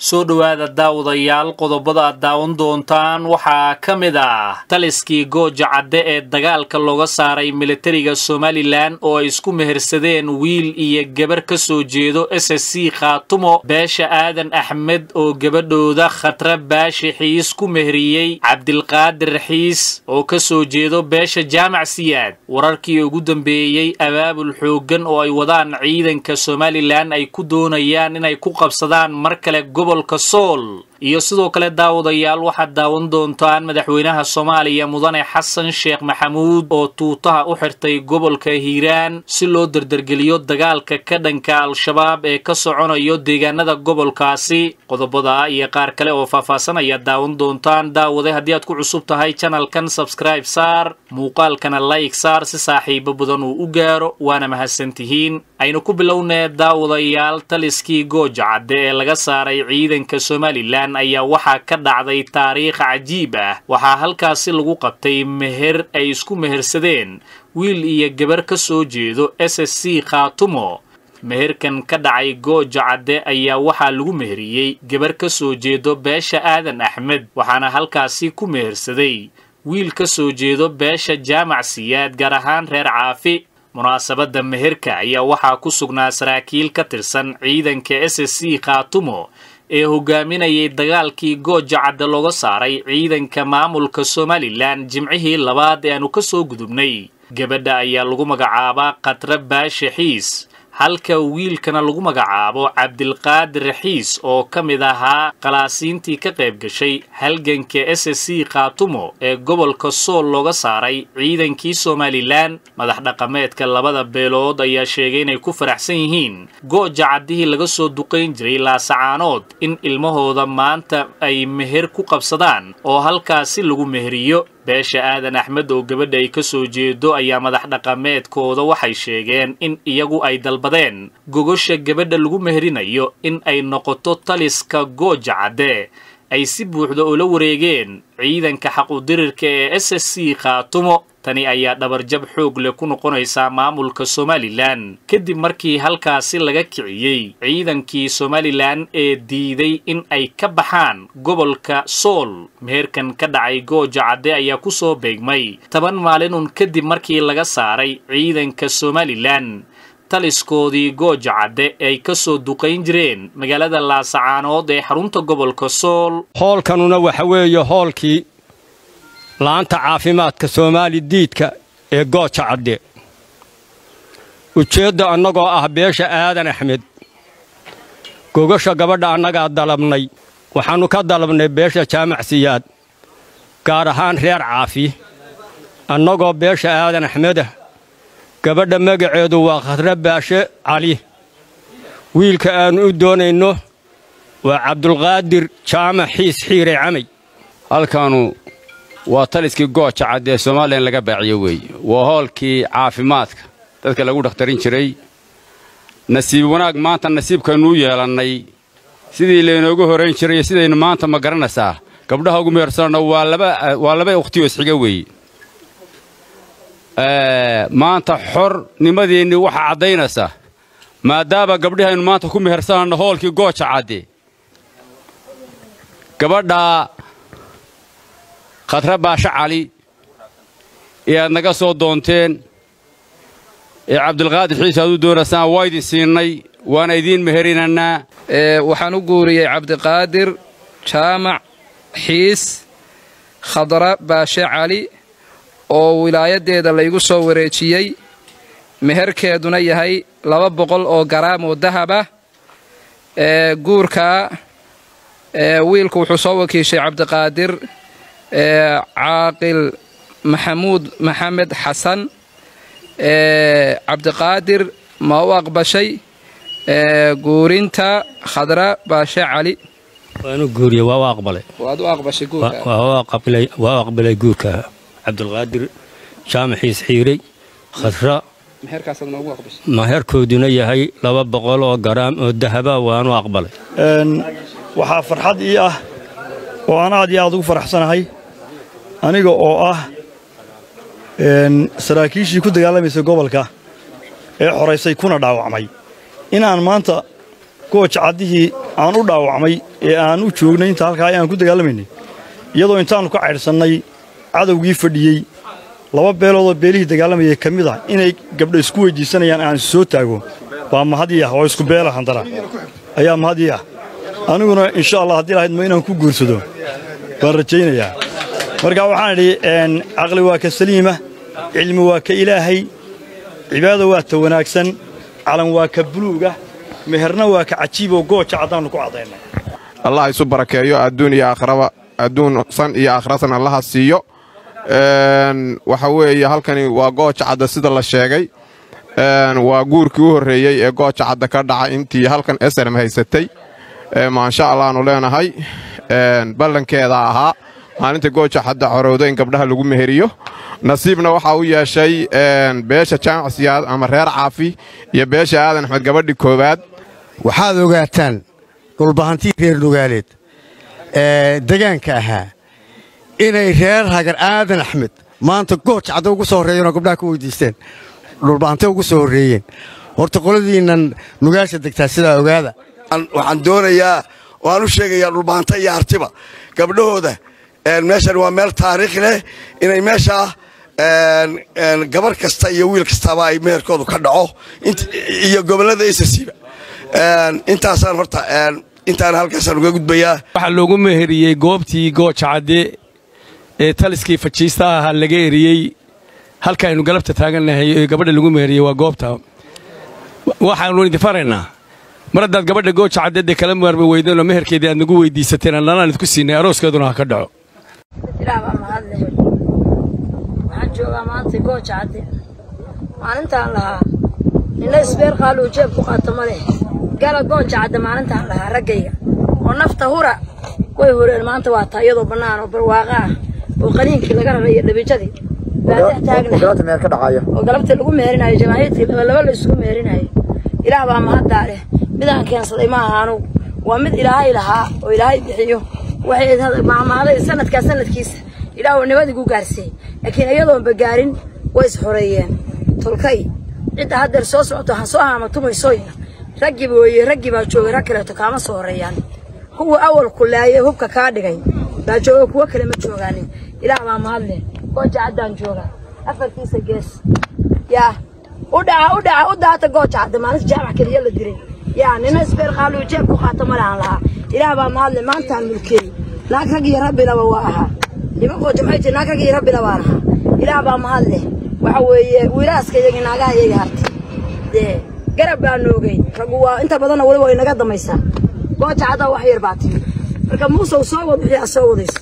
soo dhowaada daawadayaal qodobada aad daawan doontaan waxaa ka mid ah taliskii gooja cadde ee dagaalka looga saaray militariga somalilan oo ay isku mehersadeen wiil iyo gabar ka soo jeedo s s c khaatumo beesha aadan axmed oo gabadhooda khatra baashi xiis ku meheriyey cabdilqaadir xiis oo ka soo jeedo beesha jaamac siyaad wararkii ugu dambeeyey abaabul xooggan oo ay wadaan ciidanka somalilan ay ku doonayaan inay ku qabsadaan mar kale gobolka sool iyo sidoo kale daawadayaal waxaad daawan doontaan madaxweynaha soomaaliya mudane xasan sheekh maxamuud oo tuutaha u xirtay gobolka hiiraan si loo dardargeliyo dagaalka ka dhanka al-shabaab ee ka soconayo deegaanada gobolkaasi qodobada iyo qaar kale oo faahfaahsan ayaad daawan doontaan daawade haddii aad ku cusub tahay janalkan sabskraib saar muuqaalkana layg saar si saaxiibo badan uu u gaaro waana mahadsantihiin aynu ku bilownee daawadayaal taliskii gooja cadde ee laga saaray ciidanka somalilan ayaa waxaa ka dhacday taariikh cajiib ah waxaa halkaasi lagu qabtay meher ay isku mehersadeen wiil iyo gabar ka soo jeedo s s c khaatumo meherkan ka dhacay gooja cadde ayaa waxaa lagu meheriyey gabar ka soo jeedo beesha aadan axmed waxaana halkaasi ku mehersaday wiil ka soo jeedo beesha jaamac siyaad gaar ahaan reer caafi munaasabadda meherka ayaa waxaa ku sugnaa saraakiil ka tirsan ciidanka s s c khaatumo ee hogaaminayay dagaalkii gooja cadde looga saaray ciidanka maamulka somalilan jimcihii labaad ee aanu ka soo gudubnay gabadha ayaa lagu magacaabaa khatra baashe xiis halka wiilkana lagu magacaabo cabdilqaadir xiis oo ka mid ahaa khalaasiintii ka qayb gashay halganka s s c khaatumo ee gobolka sool looga saaray ciidankii somalilan madax dhaqameedka labada beelood ayaa sheegay inay ku faraxsan yihiin gooja caddihii laga soo duqayn jiray laasacaanood in ilmahooda maanta ay meher ku qabsadaan oo halkaasi lagu meheriyo beesha aadan axmed oo gabadha ay ka soo jeedo ayaa madax dhaqameedkooda waxay sheegeen in iyagu ay dalbadeen gogosha gabadha lagu meherinayo in ay noqoto taliska gooja cadde ay si buuxda ula wareegeen ciidanka xaqudirirka ee s s c khaatumo tani ayaa dhabarjab xoog leh ku noqonaysaa maamulka somalilan kadib markii halkaasi laga kiciyey ciidankii somalilan ee diiday in ay ka baxaan gobolka sool meherkan ka dhacay gooja cadde ayaa ku soo beegmay toban maalinun kadib markii laga saaray ciidanka somalilan taliskoodii gooja cadde ay ka soo duqayn jireen magaalada laasacaanood ee xarunta gobolka sool hoolkanuna waxa weeye hoolkii la'aanta caafimaadka soomaali diidka ee gooja cadde ujeedda annagoo ah beesha aadan axmed gogasha gabadha annagaa dalabnay waxaannu ka dalabnay beesha jaamac siyaad gaar ahaan reer caafi annagoo beesha aadan axmedah gabadha magaceedu waa khadra baashe cali wiilka aannu u doonayno waa cabdulqaadir jaamac xiis xiire camay halkaanu waa taliskii gooja cadde ee somalilan laga baaciyo weeye waa hoolkii caafimaadka dadka lagu dhakhtarin jiray nasiib wanaag maanta nasiibkaynnu u yeelannay sidii laynoogu horayn jiray iyo sidaynu maanta ma garanaysaa gabdhaha ugu mehersanno waa laba ukhtiyo isxiga weeye maanta xornimadiinni waxaa caddaynaysa maadaama gabdhihaynu maanta ku mehersananno hoolkii gooja cadde gabadhaa khadra baashe cali ee aad naga soo doonteen ee cabdilqaadir xiis aad u doonaysaan waa idin siinnay waana idiin meherinaynaa waxaan u guuriyey cabdiqaadir jaamac xiis khadra baashe cali oo wilaayaddeeda laygu soo wareejiyey meherkeeduna yahay laba boqol oo garaam oo dahab ah ee guurkaa wiilku wuxuu soo wakiishay cabdiqaadir caaqil maxamuud maxamed xasan cabdiqaadir ma u aqbashay guurinta khadra baashe cali waanu guuriye waa u aqbalay waad u aqbashay guurka waa u aqbalay guurka cabdulqaadir jaamaxiis xiirey khadra meherkaasaad noogu aqbashay maherkooduna yahay laba boqol oo garaam oo dahaba waanu aqbalay waxaa farxad ii ah oo aan aad iyo aad ugu faraxsanahay aniga oo ah saraakiishii ku dagaalamaysay gobolka ee xoraysay kuna dhaawacmay inaan maanta gooja caddihii aan u dhaawacmay ee aan u joognay inta halkaa aan ku dagaalamaynay iyadoo intaannu ka caydhsannay cadowgii fadhiyey laba beeloodoo beelihii dagaalamayay ka mid ah inay gabdha isku weyddiisanayaan aan soo taago waa mahadii ah oo isku beela handara ayaa mahadii ah aniguna insha allah haddii lahayd ma inaan ku guursado waan rajaynayaa marka waxaan idhi caqli waa ka saliima cilmi waa ka ilaahay cibaada waa ta wanaagsan calan waa ka buluuga meherna waa ka cajiiboo gooja caddaannu ku caddaynay allah isu barakeeyo adduun iyo aakhraba adduun san iyo aakhrasan allaha siiyo waxa weeye halkani waa gooja cadda sida la sheegay waa guurkii u horreeyey ee gooja cadda ka dhaca intii halkan esrm haysatay maansha allaannu leenahay ballankeeda ahaa maalinta gooja cadda corowda in gabdhaha lagu meheriyo nasiibna waxaa u yeeshay beesha jaamac siyaad ama reer caafi iyo beesha aadan axmed gabadhii koowaad waxaad ogaataan dhulbahantii reer nugaaleed ee degaanka ahaa inay reer hagar aadan axmed maanta gooj cadda ugu soo horreeyeenoo gabdhaha ku weyddiisteen dhulbahante ugu soo horreeyeen horta qoladiinnan nugaasha degtaa sidaa ogaada waxaan doonayaa waan u sheegayaa dhulbahanta iyo artiba gabdhahooda meeshan waa meel taariikh leh inay meeshaa gabar kasta iyo wiil kastaba ay meherkoodu ka dhaco iyo gobollada isasiiba intaasaan horta intaan halkaasaan uga gudbayaa waxaa loogu meheriyey goobtii gooja cadde ee taliskii fajiista ahaa laga eriyey halkaaynu galabta taagannahay ee gabadha lagu meheriyey waa goobta waxaannu idin faraynaa mar haddaad gabadha gooja caddeedee kala maarmi weydeenoo meherkeedii aad nagu weyddiisateen annanaan idinku siinay arooskeeduna ha ka dhaco ilaah baa mahadle waxaan joogaa maanta gooja cadde maalintaan lahaa nina isbeer qaaluu jeeb ku qaato ma leh gala gooja cadde maalintaan lahaa raggayga oo nafta hura way horeen maanta waa taa iyadoo bannaan oo barwaaqa ah oo qaniinkii laga raray iyo dhabiijadii baadex taagna oo galabtii lagu meherinayo jamaahiidkii labalaba la isugu meherinayo ilaah baa mahaddaa leh midaan keensaday ma aha anugu waa mid ilaahay lahaa oo ilaahay bixiyo waxay maamaaday sanadkaa sanadkiisa ilaahuu nabadigu gaarsiiyey laakiin iyadoonba gaarin way isxoreeyeen tolkay cidda haddeer soo socoto ha soo haamatumaysoyna raggiba weeye raggii baa joogay rag kaleeto kaama soo horreeyaan kuwa awal kulaayay hubka kaa dhigay baa jooga kuwo kale ma joogaanin ilaah baa mahadle gooja caddaan jooga afartiisa gees yaa u dhaca u dhaca u daata gooja cadda maalinta jaamac keliya la diray yaa nina isbeer qaaluu jeeb ku qaata ma lahan lahaa ilaah baa mahadle maantaan mulkeey naag rag iyo rabbilaba waa ahaa nima gooja maxay jiri naag rag iyo rabbila baan ahaa ilaah baa mahadle waxa weeye wiilaaska iyagii naagaha iyagii hartay dee garab baa noogay raggu waa inta badanna weliba way naga damaysaa gooja caddaa wax yar baa timi marka muusow soo wad wixii aad soo wadayso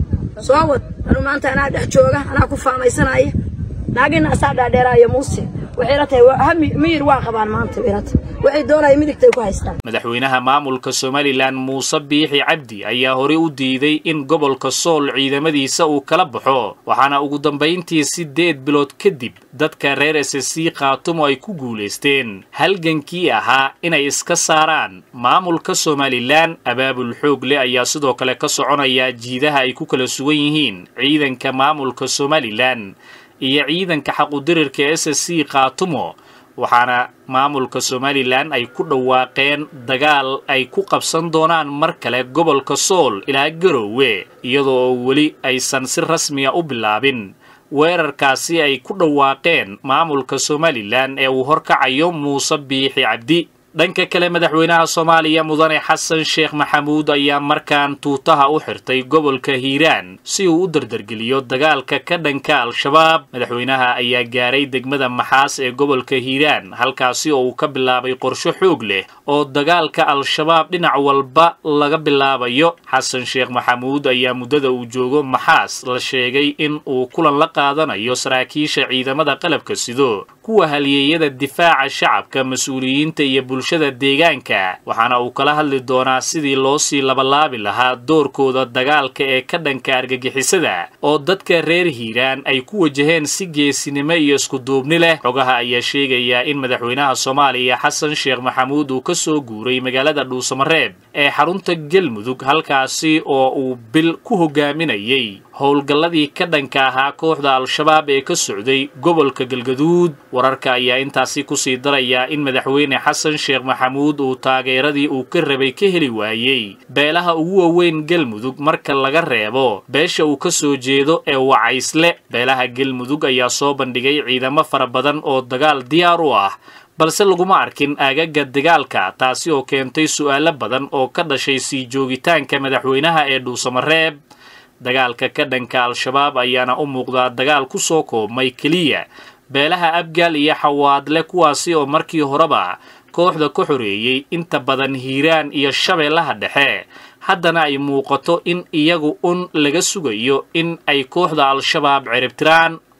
soo wad anuu maanta anaa dhex jooga anaa ku faamaysanaya naagina asaa dhaadheeraaya muuse waxay la tahay miyir waa qabaan maanta ilata waxay doonaya midigtay ku haystaan madaxweynaha maamulka somalilan muuse biixi cabdi ayaa horey u diiday in gobolka sool ciidamadiisa uu kala baxo waxaana ugu dambayntii siddeed bilood kadib dadka reer s c khaatumo ay ku guulaysteen halgankii ahaa inay iska saaraan maamulka somalilan abaabul xoog leh ayaa sidoo kale ka soconaya jiidaha ay ku kala sugan yihiin ciidanka maamulka somalilan iyo ciidanka xaqudirirka s c khaatumo waxaana maamulka somalilan ay ku dhawaaqeen dagaal ay ku qabsan doonaan mar kale gobolka sool ilaa garoowe iyadoo oo weli aysan si rasmiya u bilaabin weerarkaasi ay ku dhawaaqeen maamulka somalilan ee uu horkacayo muuse biixi cabdi dhanka kale madaxweynaha soomaaliya mudane xasan sheekh maxamuud ayaa markaan tuutaha u xirtay gobolka hiiraan si uu u dardargeliyo dagaalka ka dhanka al-shabaab madaxweynaha ayaa gaaray degmada maxaas ee gobolka hiiraan halkaasi oo uu ka bilaabay qorsho xoog leh oo dagaalka al-shabaab dhinac walba laga bilaabayo xasan sheekh maxamuud ayaa muddada uu joogo maxaas la sheegay in uu kulan la qaadanayo saraakiisha ciidamada qalabka sido kuwa halyeeyada difaaca shacabka mas-uuliyiinta iyo bulshada deegaanka waxaana uu kala hadli doonaa sidii loo sii labalaabi lahaa doorkooda dagaalka ee ka dhanka argagixisada oo dadka reer hiiraan ay ku wajaheen si geesinimo iyo iskuduubni leh xogaha ayaa sheegayaa in madaxweynaha soomaaliya xasan sheekh maxamuud uu ka soo guuray magaalada dhuusamareeb ee xarunta galmudug halkaasi oo uu bil ku hogaaminayay howlgalladii ka dhanka ahaa kooxda al-shabaab ee ka socday gobolka galgaduud wararka ayaa intaasi kusii daraya in madaxweyne xasan sheekh maxamuud uu taageeradii uu ka rabay ka heli waayey beelaha ugu waaweyn galmudug marka laga reebo beesha uu ka soo jeedo ee wacaysle beelaha galmudug ayaa soo bandhigay ciidamo fara badan oo dagaal diyaar u ah balse laguma arkin aagaga dagaalka taasi oo keentay su'aalo badan oo ka dhashay sii joogitaanka madaxweynaha ee dhuusamareeb dagaalka ka dhanka al-shabaab ayaana u muuqdaa dagaal ku soo koobmay keliya beelaha abgaal iyo xawaadle kuwaasi oo markii horeba kooxda ka xoreeyey inta badan hiiraan iyo shabeellaha dhexe haddana ay muuqato in iyagu un laga sugayo in ay kooxda al-shabaab ciribtiraan